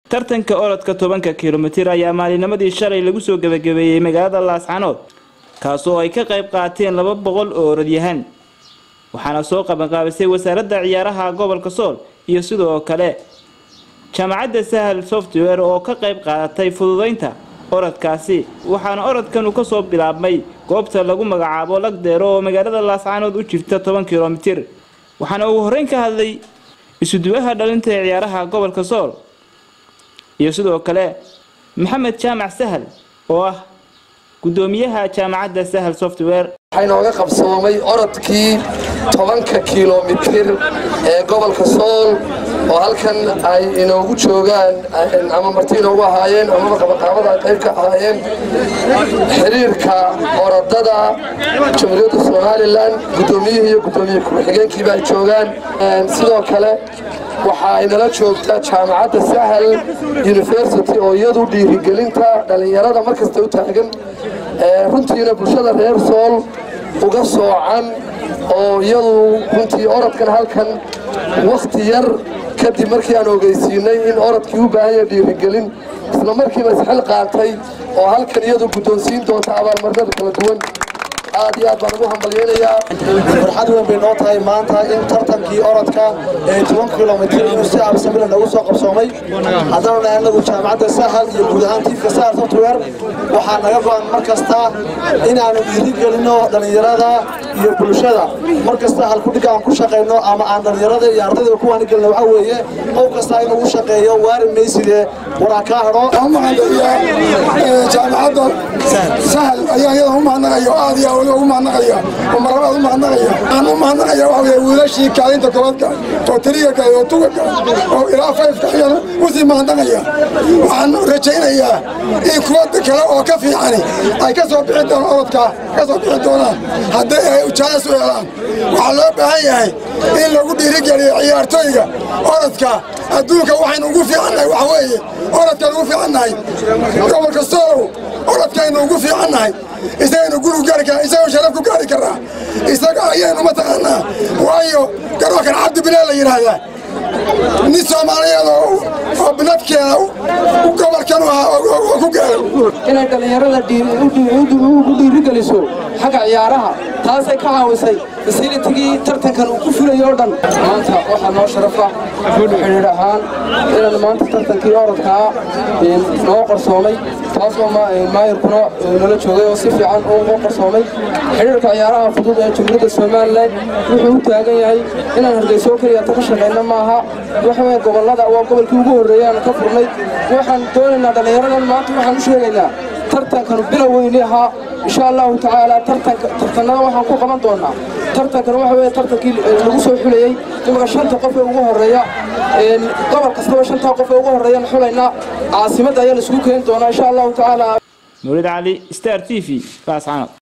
tartanka orodka tobanka kilomitir ayaa maalinimadii shalay lagu soo gebagabeeyey magaalada laascanood kaasoo ay ka qayb qaateen laba boqol oo orodyahan waxaana soo qabanqaabisay wasaaradda ciyaaraha gobolka sool iyo sidoo kale jaamacadda sahal software oo ka qayb qaadatay fududaynta orodkaasi waxaana orodkan uu kasoo bilaabmay goobta lagu magacaabo lagdeero oo magaalada laascanood u jirta toban kilomitir waxaana ugu horreyn ka hadlay isuduwaha dhalinta ee ciyaaraha gobolka sool iyo sidoo kale maxamed jaamac sahal oo ah gudoomiyaha jaamacadda sahal software waxaa inooga qabsoomay orodkii tobanka kilomitir ee gobolka sool oo halkan ay inoogu joogaan ama marti inoogu ahaayeen amaba qabaqaabada ay qayb ka ahaayeen xiriirka orodada jamhuuriyadda somalilan guddoomiyihii iyo guddoomiye ku-xigeenkiiba ay joogaan sidoo kale waxa ay nala joogtaa jaamacadda sahal university oo iyadu dhiirigelinta dhallinyarada markasta u taagan runtiina bulshada reer sool uga soocan oo iyadu runtii orodkan halkan wakhti yar kadib markii aan ogeysiinay in orodkii u baahan yahay dhiirigelin isla markiiba isxil qaatay oo halkan iyadu guddoonsiin doonta abaalmarinada kala duwan aad iyo aad baan ugu hambalyeynayaa farxad weyn bay noo tahay maanta in tartankii orodka ee toban kilomitir inuu si absamila nagu soo qabsoomay haddana nahay anagu jaamacadda sahal iyo guud ahaan tiifka sahal software waxaa naga go-an mar kasta inaanu dhiirigelinno dhallinyarada iyo bulshada mar kasta halkudhiga aan ku shaqayno ama aan dhallinyarada iyo ardayda ku waanigelino waxaa weeye qof kasta inuu u shaqeeyo waari maysidee waraa kaa hadho jaamacadda sahal ayaa iyada u mahadnaqaya oo aad iyo waliba ugu mahadnaqaya oo marlabaad u mahadnaqaya aan u mahadnaqaya waxa weeye wiilashii kaalinta kobadka oo tiriga kale oo tuga kale oo ilaa fayfka iyana usii mahadnaqaya waxaan rajaynayaa in kuwada kale oo ka fiicani ay ka soo bixi doonaan orodka ka soo bixi doonaan haddii ay ujaayas u helaan waxaa loo baahan yahay in lagu dhiirigeliyo ciyaartooyga orodka adduunka waxaynu ugu fiicannahay waxa weeye orodkaan ugu fiicannahay gobolka soolow orodkaynu ugu fiicannahay isagaynu guri gaari karaa isagoo sharaf ku gaari karaa isaga ayaynu mataqaanaa waayo garookan cabdi bilaa la yidhaahdaa nin soomaaliyeed oo binadkeeda gobolkan u ahaa oo ku gaaray inay dhallinyarada ugu dhiirigeliso xagga ciyaaraha taasay ka caawisay fasilitigii tartankan uu ku fulayo o dhan maanta waxaa noo sharafa xidhiidh ahaan inaan maanta tartankii orodkaa noo qarsoomay taasoo maayirkuna nala joogay oo si fiican ugu qarsoomay xidhiirka ciyaaraha fudud ee jumhuuriyadda somalilan wuxuu u taagan yahay inaan hargeyso keliya ta ka shaqayna maaha waxaweye gobollada waa gobolkii ugu horreeyay aan ka furnay waxaan doonaynaa dhallinyaradan maanta waxaan u sheegaynaa tartankan bilow weyni ahaa insha allahu tacaala tartanada waxaan ku qaban doonaa tartankan waxa weye tartankii lagu soo xulayey imaka shanta qof ee ugu horreeya gobol kastaba shantaa qof ee ugu horreeyaan xulaynaa caasimadda ayaa la isugu keeni doonaa insha allahu tacaala nuurid cali star t v laascanood